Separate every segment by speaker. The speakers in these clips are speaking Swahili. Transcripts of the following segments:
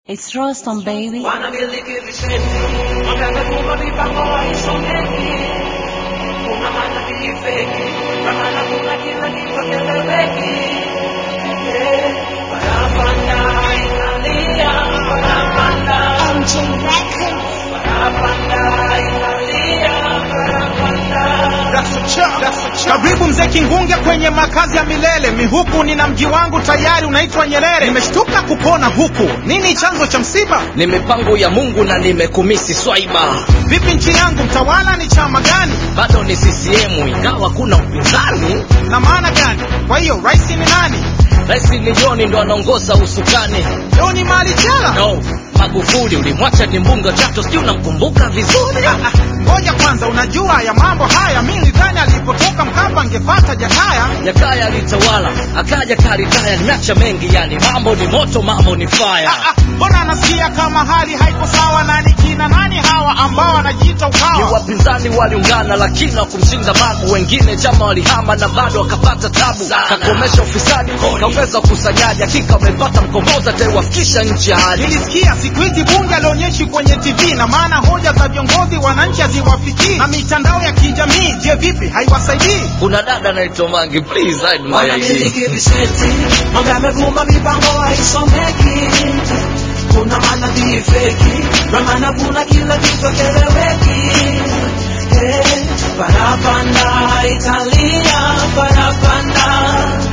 Speaker 1: It's Rostam, baby.
Speaker 2: wanamiliki visenti wameamekuwa mipango haisomeki kuna manabii feki ramana kuna kila kitu keleweki Eh, parapanda italia parapanda
Speaker 3: MJ Records.
Speaker 2: parapanda italia parapanda
Speaker 4: Karibu mzee Kingunge kwenye makazi ya milele. Mihuku nina mji wangu tayari unaitwa Nyerere. Nimeshtuka kupona huku, nini chanzo cha msiba?
Speaker 5: ni mipango ya mungu na nimekumisi swaiba
Speaker 4: Vipi nchi yangu, mtawala ni chama gani
Speaker 5: bado ni ccm ingawa kuna upinzani
Speaker 4: na maana gani? Kwa hiyo rais ni nani?
Speaker 5: rais ni joni ndo anaongoza usukani
Speaker 4: Leo ni mali chela.
Speaker 5: no magufuli ulimwacha ni mbunga chato sijui unamkumbuka vizuri
Speaker 4: Ah, ah, Ngoja kwanza, unajua ya mambo haya, mi nidhani alipotoka Mkapa angefata Jakaya.
Speaker 5: jakaya alitawala akaja karitaya nimeacha mengi yani mambo ni moto mambo ni faya
Speaker 4: Ah, ah, Mbona anasikia kama hali haiko sawa? Nani kina nani hawa ambao wanajiita
Speaker 5: ni
Speaker 4: ukawa?
Speaker 5: wapinzani waliungana lakini wakumshinda magu wengine chama walihama na bado wakapata tabu kakomesha ufisadi kaongeza ukusanyaji hakika wamepata mkomboza taiwafikisha nchi ya hadi
Speaker 4: Nilisikia siku hizi bunge alionyeshi kwenye TV na maana hoja za viongozi wananchi haziwafikii, na mitandao ya kijamii, je, vipi haiwasaidii?
Speaker 5: kuna dada naitwa mangi please hide my ID.
Speaker 2: wanamiliki visenti mambo yamevuma mipango haisomeki kuna manabii feki ramana kuna kila kitu keleweki Eh, parapanda italia parapanda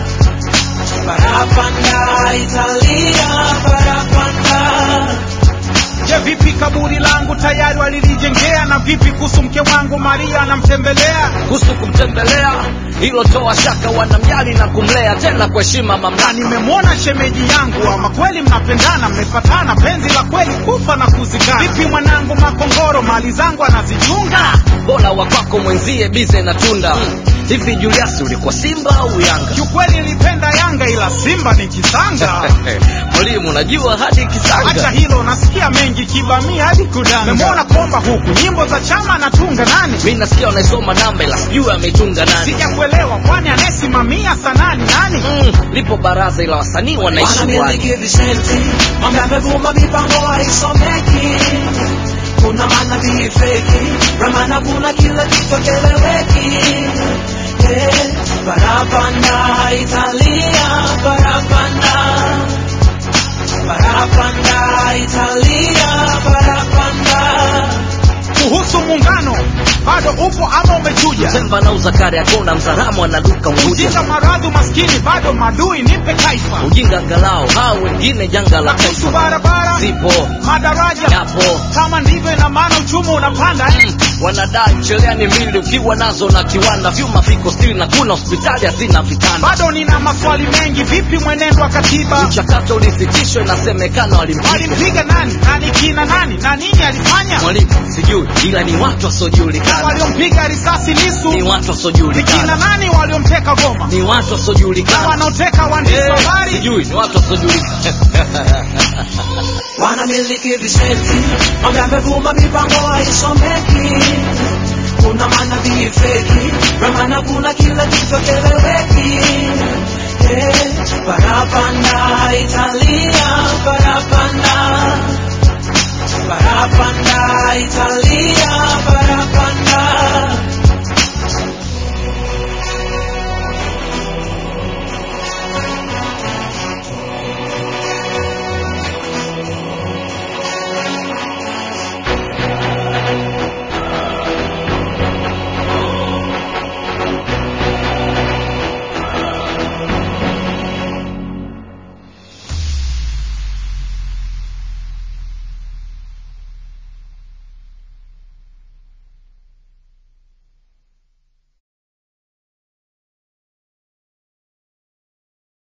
Speaker 2: parapanda italia parapanda
Speaker 4: Je, vipi kaburi langu tayari walilijengea? Na vipi kuhusu mke wangu Maria anamtembelea?
Speaker 5: kuhusu kumtembelea hilo toa shaka wanamjali na kumlea tena kwa heshima
Speaker 4: Na
Speaker 5: mamlaka
Speaker 4: nimemwona shemeji yangu, ama kweli mnapendana, mmefatana, penzi la kweli kufa na kuzikana. Vipi mwanangu Makongoro, mali zangu anazichunga?
Speaker 5: bora wakwako mwenzie bize na tunda hivi juliasi ulikuwa simba au yanga
Speaker 4: Kiukweli nilipenda Yanga, ila Simba ni kisanga.
Speaker 5: mwalimu unajua hadi
Speaker 4: Acha
Speaker 5: kisanga
Speaker 4: hilo, nasikia mengi kibamia hadi kudanga. Memwona komba huku, nyimbo za chama anatunga nani?
Speaker 5: mi nasikia unaisoma namba ila sijui ameitunga nani
Speaker 4: Sijakuelewa, kwani anayesimamia sanani nani?
Speaker 5: mm, lipo baraza ila wasanii wanaishi kwani
Speaker 2: wanamiliki visenti mambo yamevuma mipango haisomeki kuna manabii feki ramana kuna kila kitu keleweki Eh, parapanda italia parapanda parapanda italia parapanda
Speaker 4: Kuhusu muungano, bado upo ama umechuja?
Speaker 5: temba na uzakari akona mzaramu anaduka mvuja
Speaker 4: Ujinga, maradhi, maskini, bado madui, nipe taifa.
Speaker 5: ujinga angalau hao wengine janga la
Speaker 4: Kuhusu
Speaker 5: taifa
Speaker 4: barabara,
Speaker 5: zipo
Speaker 4: madaraja,
Speaker 5: yapo
Speaker 4: kama ndivyo, ina maana uchumi unapanda eh?
Speaker 5: wanadai cheleani mbili ukiwa nazo na kiwanda vyuma viko stili na kuna hospitali hazina vitanda
Speaker 4: Bado nina maswali mengi, vipi mwenendo wa katiba?
Speaker 5: mchakato ulisitishwa inasemekana walimpiga
Speaker 4: Walimpiga nani? Nani kina nani? Na nini alifanya?
Speaker 5: mwalimu sijui ila ni watu
Speaker 4: Na
Speaker 5: wasiojulikana
Speaker 4: waliompiga risasi Lisu
Speaker 5: ni watu
Speaker 4: ni kina
Speaker 5: wasiojulikana
Speaker 4: nani? Waliomteka Goma
Speaker 5: ni watu
Speaker 4: na
Speaker 5: wasiojulikana
Speaker 4: wanaoteka waandishi wa
Speaker 5: Eh,
Speaker 4: habari?
Speaker 5: sijui ni watu wasiojulikana
Speaker 2: wanamiliki visenti mambo yamevuma mipango haisomeki kuna manabii feki ramana kuna kila kitu keleweki Eh, parapanda italia parapanda